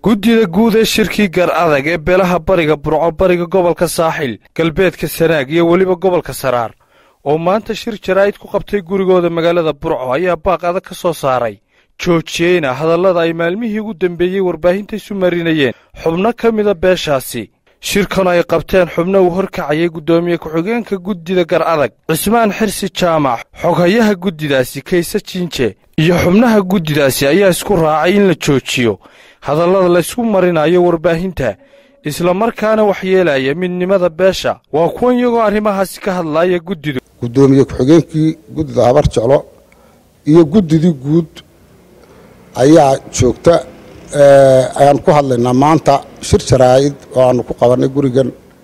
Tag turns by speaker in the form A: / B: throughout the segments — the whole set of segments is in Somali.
A: guddida guud ee shirkii gar adag ee beelaha bariga burco bariga gobolka saaxil galbeedka sanaag iyo weliba gobolka saraar oo maanta shir jaraa'id ku qabtay gurigooda magaalada burco ayaa baaq adag ka soo saaray joojiyeyna hadallada ay maalmihii ugu dambeeyey warbaahinta isu marinayeen xubno ka mida beeshaasi shirkan ay qabteen xubno uu horkacayay guddoomiye ku-xigeenka guddida gar adag cismaan xirsi jaamac xoghayaha guddidaasi kayse jinje iyo xubnaha guddidaasi ayaa isku raacay in la joojiyo hadallada laysku marinayo warbaahinta islamarkaana waxyeelaya midnimada beesha waa kuwan iyagoo arrimahaasi ka hadlaaya guddidu
B: guddoomiye ku-xigeenkii guddida habar jeclo iyo guddidii guud ayaa joogta ayaan ku hadlaynaa maanta shir jaraa'id oo aanu ku qabannay gurigan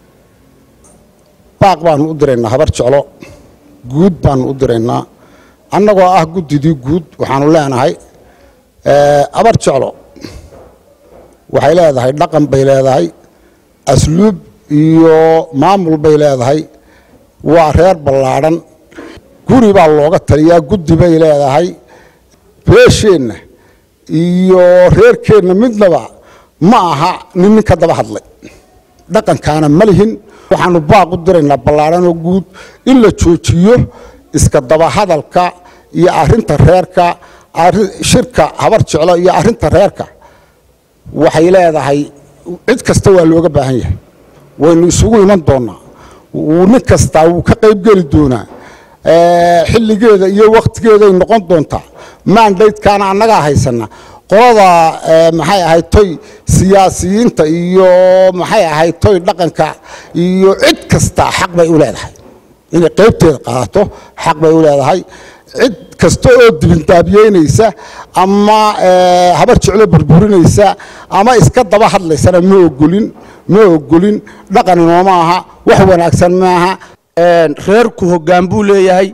B: baaq baanu u diraynaa habar jeclo guud baanu u diraynaa annagoo ah guddidii guud waxaanu leenahay habar jeclo waxay leedahay dhaqan bay leedahay asluub iyo maamul bay leedahay waa reer ballaadhan guri baa looga taliyaa guddi bay leedahay beesheenna iyo reerkeenna midnaba ma aha nin nin ka daba hadlay dhaqankaana ma lihin waxaanu baaq u diraynaa ballaadhanoo guud in la joojiyo iska daba hadalka iyo arrinta reerka shirka habar jeclo iyo arrinta reerka waxay leedahay cid kasta waa looga baahan yahay waynu isugu iman doonnaa nin kastaa wuu ka qaybgeli doonaa xilligeeda iyo wakhtigeeday noqon doontaa maandaydkaana annagaa haysana qolada maxay ahayd toy siyaasiyiinta iyo maxay ahayd toy dhaqanka iyo cid kasta xaq bay u leedahay inay qaybteeda qaadato xaq bay u leedahay cid kasta oo dibindaabiyeynaysa ama habar jeclo burburinaysa ama iska daba hadlaysana ma ogolin ma ogolin dhaqan inooma aha wax wanaagsan maaha
C: reerku hoggaan buu leeyahay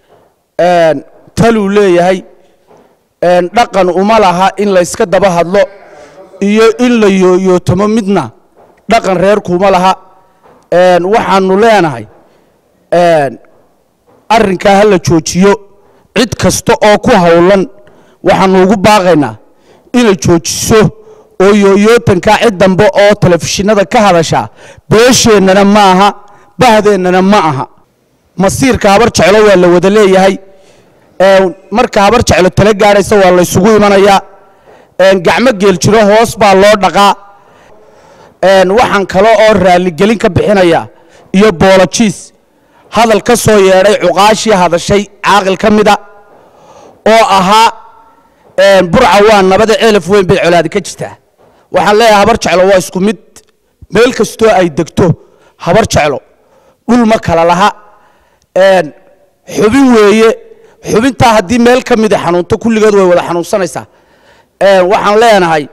C: taluu leeyahay dhaqan uma laha in layska daba hadlo iyo in la yooyootamo midna dhaqan reerku uma laha waxaanu leenahay arrinkaa ha la joojiyo cid kasta oo ku howlan waxaanu ugu baaqaynaa inay joojiso oo yooyootankaa cid dambe oo telefishinada ka hadashaa beesheennana ma aha bahdeennana ma aha masiirka habar jeclo waa la wada leeyahay marka habar jeclo tala gaadhaysa waa laysugu imanayaa gacmo geel jiro hoos baa loo dhaqaa waxaan kale oo raalligelin ka bixinaya iyo boolojiis hadal ka soo yeedhay cuqaashii hadashay caaqil ka mida oo ahaa burca waa nabada ceelaf weyn bay colaadi ka jirtaa waxaan leeyahay habar jeclo waa isku mid meel kastoo ay degto habar jeclo dhul ma kala laha xubin weeye xubintaa haddii meel ka mida xanuunto kulligeed way wada xanuunsanaysaa waxaan leenahay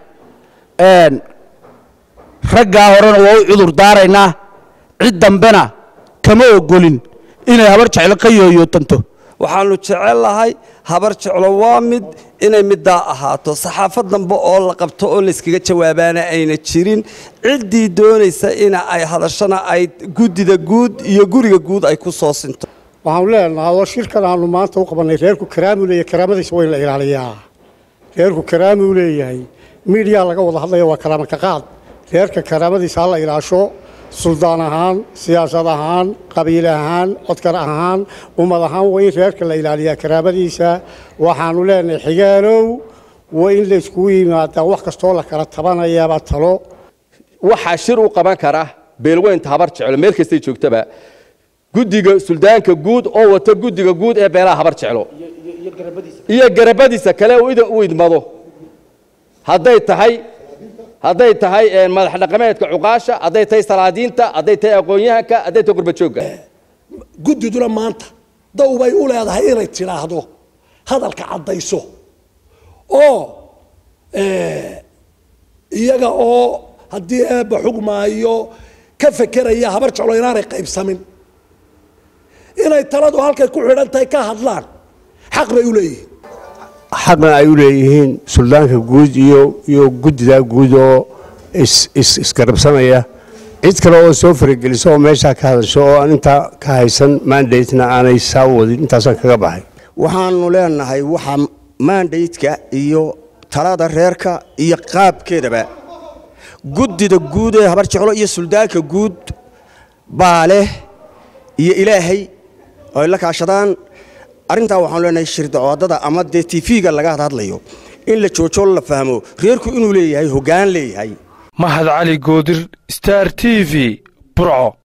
C: raggaa horena waa u cudur daaraynaa cid dambena kama ogolin inay habar jeclo ka yooyootanto
D: waxaannu jecel lahay habar jeclo waa mid inay middaa ahaato saxaafad dambe oo la qabto oo layskaga jawaabaana ayna jirin ciddii doonaysa ina ay hadashana ay guddida guud iyo guriga guud ay ku soo sinto
E: waxaanu leenahay oo shirkan aanu maanta u qabannay reerku karaamuu leeyahay karaamadiisa waa in la ilaaliyaa reerku karaamuu leeyahay miidhiyaa laga wada hadlaya waa karaama ka qaad reerka karaamadiisa ha la ilaasho suldaan ahaan siyaasad ahaan qabiil ahaan codkar ahaan ummad ahaan waa in reerka la ilaaliyaa karaamadiisa waxaanu leenahay xigaalow waa in layskugu yimaadaa wax kastoo la kala tabanayaaba talo
F: waxaa shir u qaban kara beelweynta habar jeclo meel kastay joogtaba guddiga suldaanka guud oo wata guddiga guud ee beelaha habar jeclo iyo garabadiisa kale u idmado hadday tahay hadday tahay madax dhaqameedka cuqaasha hadday tahay salaadiinta hadday tahay aqoon-yahanka hadday tahay qurbajoogga
G: guddiduna maanta daw bay u leedahay inay tidhaahdo hadalka caddayso oo iyaga oo haddii eebba xugmaayo ka fekeraya habar jeclo inaanay qaybsamin inay taladu halkay ku xidhan tahay ka hadlaan xaq bay u leeyihiin
H: xaqna ay u leeyihiin suldaanka guud iyo iyo guddida guud oo isgarabsanaya cid kale oo soo farageliso oo meeshaa ka hadasho oo aan intaa ka haysan mandatena aanay saa wadin intaasaan kaga baxay
I: waxaanu leenahay waxa mandatka iyo talada reerka iyo qaabkeedaba guddida guud ee habar jeclo iyo suldaanka guud baa leh iyo ilaahay oo ay la kaashadaan arrintaa waxaanu leenahay shirdacoodada ama dee tv-ga laga hadhadlayo in la joojo la fahmo reerku inuu leeyahay hoggaan leeyahay
A: mahad cali goodir star t v burco